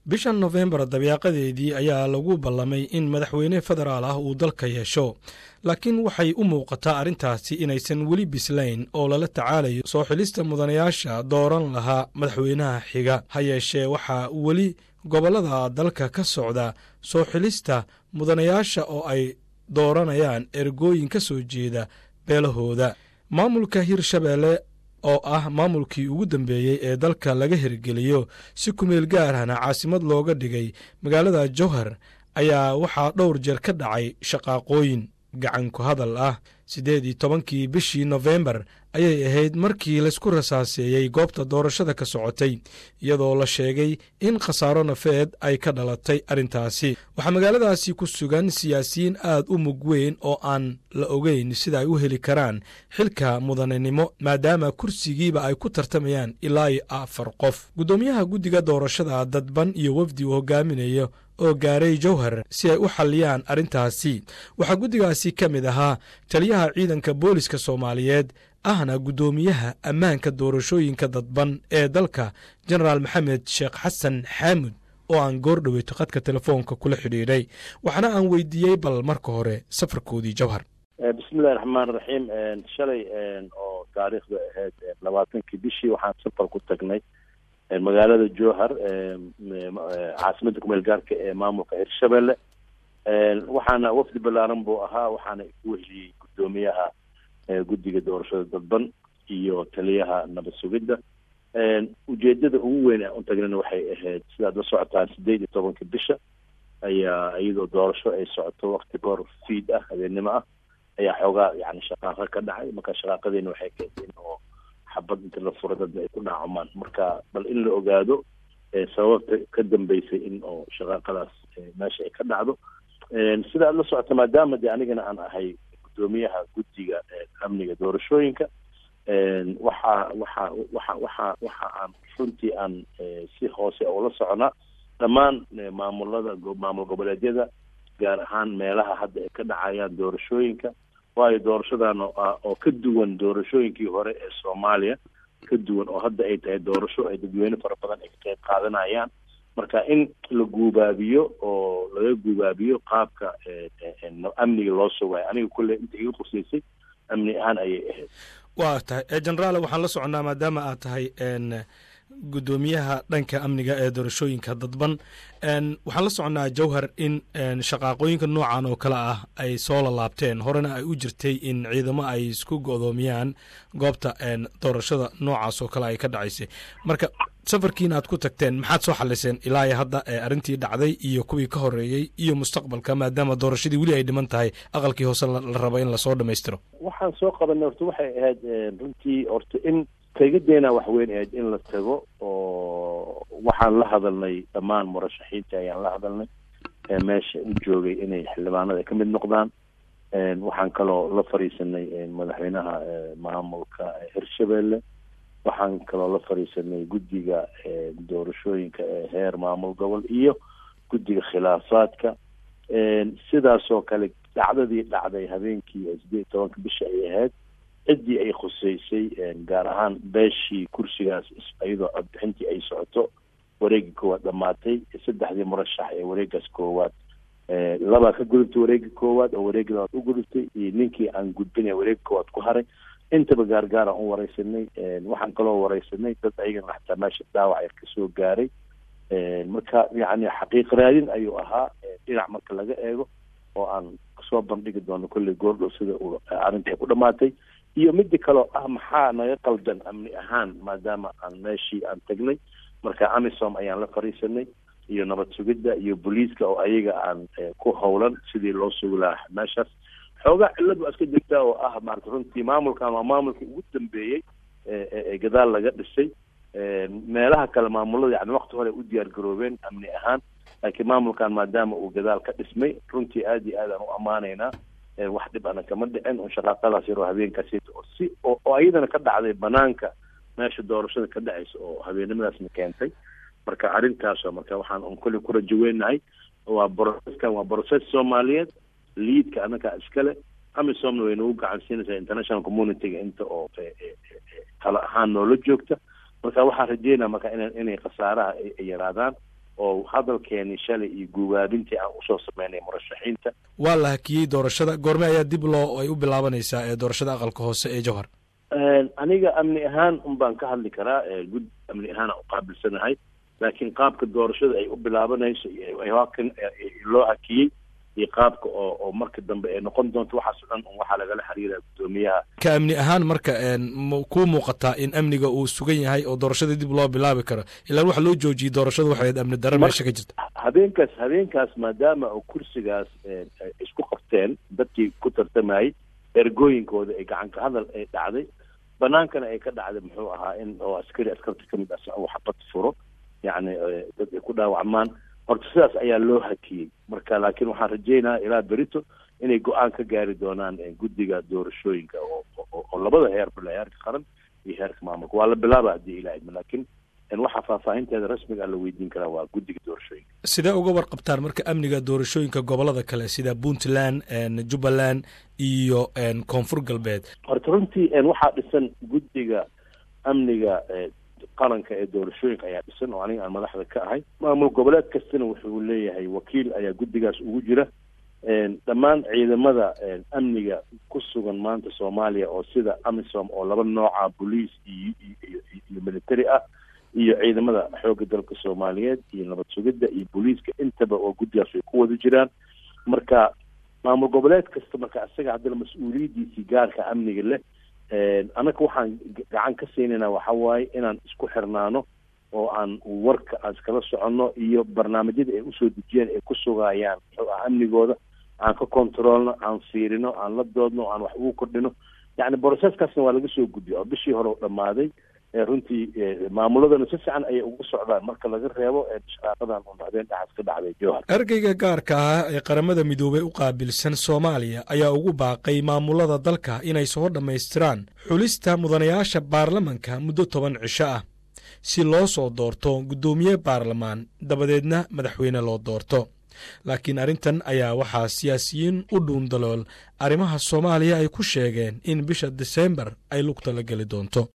bishan nofembar dabeeqadeedii ayaa lagu ballamay in madaxweyne federaal ah uu dalka yeesho laakiin waxay u muuqataa arrintaasi inaysan weli bislayn oo lala tacaalayo soo xilista mudanayaasha dooran lahaa madaxweynaha xiga ha yeeshee waxaa weli gobollada dalka ka socda soo xilista mudanayaasha oo ay dooranayaan ergooyin ka soo jeeda beelahooda maamulka hirshabeelle oo ah maamulkii ugu dambeeyey ee dalka laga hirgeliyo si kumeel gaarahna caasimad looga dhigay magaalada jowhar ayaa waxaa dhowr jeer ka dhacay shaqaaqooyin gacan ku hadal ah siddeed iyo tobankii bishii nofembar ayay ahayd markii laysku rasaaseeyey goobta doorashada ka socotay iyadoo la sheegay in khasaaro nafeed ay ka dhalatay arrintaasi waxaa magaaladaasi ku sugan siyaasiyiin aad u mug weyn oo aan la ogeyn sida ay u heli karaan xilka mudanenimo maadaama kursigiiba ay ku tartamayaan ilaa iyo afar qof guddoomiyaha guddiga doorashada dadban iyo wafdi uu hogaaminayo oo gaaray jowhar si ay u xalliyaan arrintaasi waxaa guddigaasi ka mid ahaa taliyaha ciidanka booliska soomaaliyeed ahna guddoomiyaha ammaanka doorashooyinka dadban ee dalka jenaraal maxamed sheekh xasan xaamud oo aan goordhoweyto khadka telefoonka kula xidhiidhay waxaana aan weydiiyey bal marka hore safarkoodii jowhar bismillahi raxmaan raxiim shalay oo taariikhda ahayd labaatankii bishii waxaan safar ku tagnay magaalada jowhar caasimadda kumeel gaarka ee maamulka hirshabelle waxaana wafdi ballaaran buu ahaa waxaana ku wehiyey guddoomiyaha guddiga doorashada dadban iyo taliyaha nabad sugidda ujeedada ugu weyn aan u tagnana waxay ahayd sidaad la socotaan sideed iyo tobanka bisha ayaa iyadoo doorasho ay socoto wakti goor fiid ah habeennimo ah ayaa xoogaa yani shaqaaqa ka dhacay marka shaqaaqadeena waxay keentay in oo xabad inta la furo dadna ay ku dhaacumaan marka bal in la ogaado sababta ka dambeysay in oo shaqaaqadaas meesha ay ka dhacdo sida aad la socota maadaama de anigana aan ahay guddoomiyaha guddiga amniga doorashooyinka waxa waxa waxa waxa waxa aan runtii aan si hoose oo la soconaa dhammaan maamulada maamul goboleedyada gaar ahaan meelaha hadda ay ka dhacayaan doorashooyinka waayo doorashadan oo ka duwan doorashooyinkii hore ee soomaaliya ka duwan oo hadda ay tahay doorasho ay dadweyne fara badan ay ka qayb qaadanayaan marka in la guubaabiyo oo laga guubaabiyo qaabka amniga loo sugaayo aniga kulle inta iga qusaysay amni ahaan ayay ahayd waa tahay generaal waxaan la soconnaa maadaama aad tahay guddoomiyaha dhanka amniga ee doorashooyinka dadban waxaan la soconnaa jowhar in shaqaaqooyinka noocan oo kale ah ay soo lalaabteen horena ay u jirtay in ciidamo ay isku godoomiyaan goobta doorashada noocaas oo kale ay ka dhacaysay marka safarkiina aad ku tagteen maxaad soo xaliseen ilaa iyo hadda arrintii dhacday iyo kuwii ka horeeyey iyo mustaqbalka maadaama doorashadii weli ay dhiman tahay aqalkii hoose la rabo in lasoo dhammaystiro waxaan soo qabanay horta waxay ahayd runtii horta in tegadeena wax weyn ahayd in la tago oo waxaan la hadalnay dhammaan murashaxiinta ayaan la hadalnay meesha u joogay inay xildhibaanada ay ka mid noqdaan waxaan kaloo la fadhiisanay madaxweynaha maamulka hirshabelle waxaan kaloo la fadhiisanay guddiga doorashooyinka ee heer maamul gobol iyo guddiga khilaafaadka sidaasoo kale dhacdadii dhacday habeenkii sideed iyo tobanka bisha ay ahayd ciddii ay khuseysay gaar ahaan beeshii kursigaas iyadoo codbixintii ay socoto wareegii koowaad dhamaatay saddexdii murashax ee wareegaas koowaad labaa ka gudubtay wareegii koowaad oo wareegii labaad u gudubtay iyo ninkii aan gudbinaya wareegi koowaad ku haray intaba gaargaaraan u wareysanay waxaan kaloo wareysanay dad ayagana xataa meesha dhaawac yar kasoo gaaray marka yacni xaqiiq raadin ayuu ahaa dhinac marka laga eego oo aan soo bandhigi doono kolley goordhow sida uu arrintai ku dhamaatay iyo midi kaloo ah maxaa naga qaldan amni ahaan maadaama aan meeshii aan tagnay marka amisom ayaan la fadhiisanay iyo nabad sugidda iyo booliiska oo ayaga aan ku howlan sidii loo sugi lahaa meeshaas xoogaa cillad waa iska jirtaa oo ah maarata runtii maamulkan waa maamulkii ugu dambeeyey ee gadaal laga dhisay meelaha kale maamulada yani wakti hore u diyaar garoobeen amni ahaan laakiin maamulkan maadaama uu gadaal ka dhismay runtii aad iyo aad aan u ammaanaynaa wax dhib ana kama dhicin un shaqaaqadaas yaroo habeenkaasi oo si oo iyadana ka dhacday banaanka meesha doorashada ka dhacaysa oo habeennimadaasna keentay marka arrintaasoo marka waxaan un kulli ku rajo weynahay waa broceskan waa broces soomaaliyeed liidka annagaa iskale amisomna way nagu gacan siinaysaa international communityga inta oo tala ahaan noola joogta marka waxaan rajeynaa marka ina inay khasaaraha ay yaraadaan oo hadalkeeni shalay iyo guubaabintii aan usoo sameynay murashaxiinta waa la hakiyey doorashada goorme ayaa dib loo ay u bilaabanaysaa ee doorashada aqalka hoose ee jowhar aniga amni ahaan un baan ka hadli karaa gud amni ahaana uqaabilsanahay laakiin qaabka doorashada ay u bilaabanayso kan loo hakiyey iyo qaabka oo oo marka dambe ay noqon doonto waxaas o dhan un waxaa lagala xiriira guddoomiyaha ka amni ahaan marka kuu muuqataa in amniga uu sugan yahay oo doorashada dib loo bilaabi karo ilaan waxa loo joojiyey doorashada waxayd amni daro meesha ka jirta habeenkaas habeenkaas maadaama oo kursigaas isku qabteen dadkii ku tartamayay ergooyinkooda ay gacan ka hadal ay dhacday banaankana ay ka dhacday muxuu ahaa in oo askari askarta kamid ah uu xabad furo yacni dad ay ku dhaawacmaan horta sidaas ayaa loo hakiyey marka laakiin waxaan rajeynaya ilaa berito inay go-aan ka gaari doonaan guddiga doorashooyinka oo labada heerba heerka qaran iyo heerka maamulka waa la bilaaba haddii ilaah idmo laakiin waxaa faahfaahinteeda rasmiga la weydiin karaa waa guddiga doorashooyinka sidee uga warqabtaan marka amniga doorashooyinka gobolada kale sida puntland jubbaland iyo koonfur galbeed horta runtii waxaa dhisan guddiga amniga qaranka ee doorashooyinka ayaa dhisan oo aniga aan madaxda ka ahay maamul goboleed kastana wuxuu leeyahay wakiil ayaa guddigaas ugu jira dhammaan ciidamada amniga ku sugan maanta soomaaliya oo sida amisom oo laba nooca boliis iyo iyo military ah iyo ciidamada xoogga dalka soomaaliyeed iyo nabad sugidda iyo booliiska intaba oo guddigaas ay ku wada jiraan marka maamul goboleed kasta marka isaga haddana mas-uuliyaddiisii gaarka amniga leh annaga waxaan gacan ka siinayna waxa waaye inaan isku xirnaano oo aan warka aan iskala soconno iyo barnaamijyada ay usoo dejiyeen ay ku sugayaan muxuu ah amnigooda aan ka controlno aan fiirino aan la doodno aan wax ugu kordhino yacni broceskaasna waa laga soo gudbiya oo bishii hore u dhammaaday runtii maamuladana si fiican ayay ugu socdaan marka laga reebo shaqaaqadan un habeen dhaxas ka dhacday jowhar ergeyga gaarka ah ee qaramada midoobey u qaabilsan soomaaliya ayaa ugu baaqay maamulada dalka inay soo dhammaystiraan xulista mudanayaasha baarlamanka muddo toban cisho ah si loo soo doorto guddoomiye baarlamaan dabadeedna madaxweyne loo doorto laakiin arrintan ayaa waxaa siyaasiyiin u dhuundalool arrimaha soomaaliya ay ku sheegeen in bisha diseembar ay lugta la geli doonto